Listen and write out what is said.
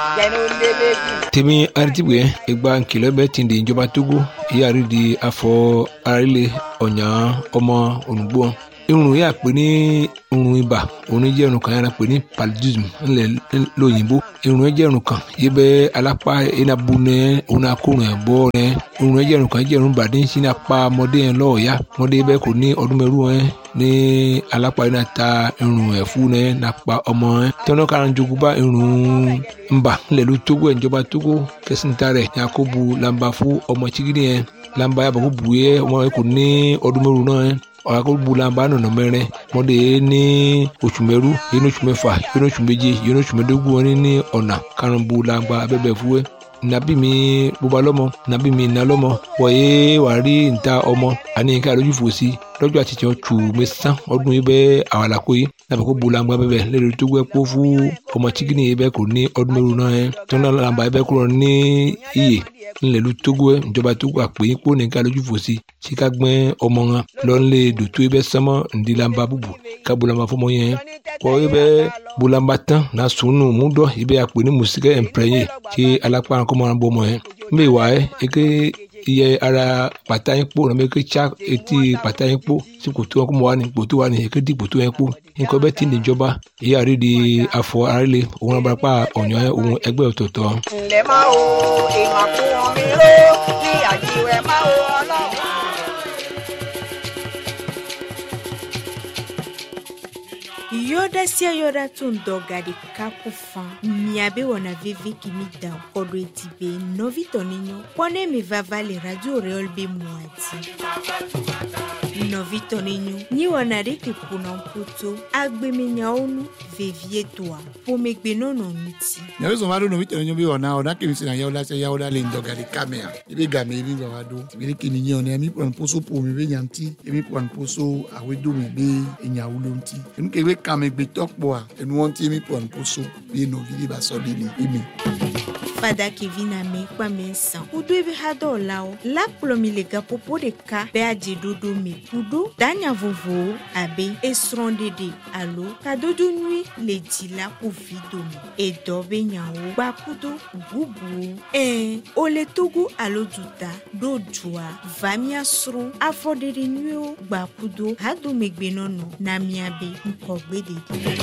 tèmi aritibue egba nkìlọ̀ bẹ ti di ìjọba togo ìyáàrí di afọ arílẹ̀ ọ̀nyà ọmọ ònùgbò irun yà pé ní irun ibà òun jẹ́ irun kan yàrá pé ní paludism ńlẹ̀ lóyìnbó irun jẹ́ irun kan yìí bẹ́ alápá enabu nẹ òun akórun ẹ̀ bọ́ nẹ irun jẹ́ irun kan jẹ́ irun bàdé ń sin apá ọmọdé yẹn lọ́ọ̀ọ́yá ọmọdé bẹ́ẹ̀ kò ní ọdún mẹ́rù ẹ̀ ní alápá yìí náà ta irun ẹ̀ fún nẹ nàpa ọmọ ẹ̀ tẹ́wọ́n kára ń jogún bá irun ńbà ńlẹ̀ ló tógó ẹ̀ ìjọba tógó kẹsìntà rẹ̀ yakubu lamba fún ọmọ chigidi yẹn lamba yàbọ̀ kó bu yẹ ọmọ yẹn kò ní ọdún mẹ́rù náà ẹ̀ ọ̀rọ̀ bulamba nọ̀nà mẹ́rin mọ́dé ní oṣù mẹ́rú yẹn ní oṣù mẹ́fà yẹn ní oṣù méje yẹn ní oṣù mẹ́dógún wọn ní ọ̀nà karùn-ún bulamba abẹ́bẹ̀ fúwẹ́ nabi mi bóba lọ́mọ nabi mi iná lọ́mọ wọ̀nyé wàá rí níta ọmọ àní ká lójú fò sí lọ́jọ́ àti tiẹ̀ tù mí sán ọdún yìí bẹ́ẹ̀ àwọn àlàkó yìí nàbẹ̀ kó bulamba bẹ́ẹ̀ lẹ́nu tó gbẹ́ kó fún ọmọ chikini yìí bẹ́ẹ̀ kò ní ọdún mẹ́rù náà yẹn tó náà làǹbà yìí bẹ́ẹ̀ kúrò ní iyè ńlẹ̀lú togo ẹ̀ ìjọba togo àpè yín kó nìkan lójú fò sí tí ká gbẹ́ ọmọ wọn lọ́nlẹ̀ dòtó ibẹ̀ sánmọ́ ńdílamba búbu ká bulamba fọmọ yẹn kọ́ ibẹ̀ bulamba tán na sunu múdọ̀ ibẹ̀ àpè ní mùsíkẹ́ ẹ̀ǹpẹ̀rẹ̀yẹ tí alápá kọ́mọ náà bọ́ ọmọ yẹn mbẹ́ wà ẹ́ eke iye ara pàtà yín kpó nàbẹ eke tsa etí pàtà yín kpó tí kòtò wọn kó mọ wà ní kòtò wà ní eke di kòtò yẹn kpó nǹkan bẹ́ẹ̀ ti níjọba èyí àrídìí afọ arílẹ̀ òun abarapá ọ̀nyọ́ òun ẹgbẹ́ ọ̀tọ̀ọ̀tọ̀. ǹlẹ́ máa wo ìmọ̀ kún omi ró ní àjíwẹ̀ máa wo ọlọ́run. yodasia yoda tun dɔ gadi kaku fan miabe wɔna veve kimi dan kɔdɔ eti be nɔvi tɔni ɲɔ kɔne mi vava le radio reol be muati nɔvi tɔni ɲɔ nyi wɔna de ke kuna poto agbemenyawo nu vevie toa pomegbe nɔnɔ ŋuti nyɔnu sɔn ma do novi tɛnɛ nyɔbi wɔna ɔna kemi sena yawola sɛ yawola le ŋdɔ gari kamea ebe game ebi gba wa do tibiri kini nye ɔne mi pɔn poso po mi be nyanti emi pɔn poso awedo mi be enyawulo ŋti enu ke be kame gbetɔ kpɔa enu wɔnti emi pɔn poso be novi de ba sɔ de li emi. fada kevi na me kpame san kudo ebe ha dɔ la o lakplɔ mi le gaƒoƒo ɖeka be adze ɖoɖo me kudo danya vovowo abe esrɔ̃ɖeɖe alo kadodo nyui le dzi la ko vi dome edɔ be nyawo gba kudo bubuwo ɛɛ o le togo alo duta ɖo dzoa va mia srɔ̃ afɔɖeɖe nyuiwo gba kudo hadomegbenɔnɔ na mia be ŋkɔgbe ɖeɖi.